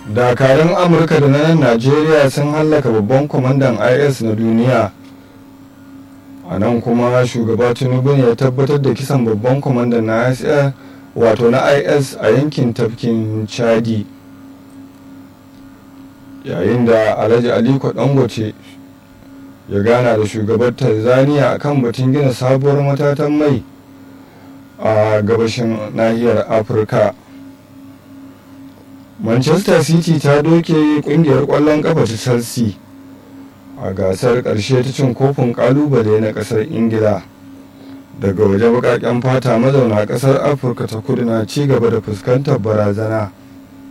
dakarun amurka da na nan najeriya sun hallaka babban kwamandan is na duniya a nan kuma shugaba tinubu ne ya tabbatar da kisan babban kwamandan na is wato na is a yankin tafkin chadi yayin da alhaji aliko dangote ya gana da shugabar tanzania akan batun gina sabuwar matatan mai a gabashin nahiyar afirka manchester city ta doke kungiyar kwallon kafa ta chelsea a gasar karshe ta cin kofin kalubale na kasar ingila daga waje bakaken fata mazauna kasar afirka ta kudu na ci gaba da fuskantar barazana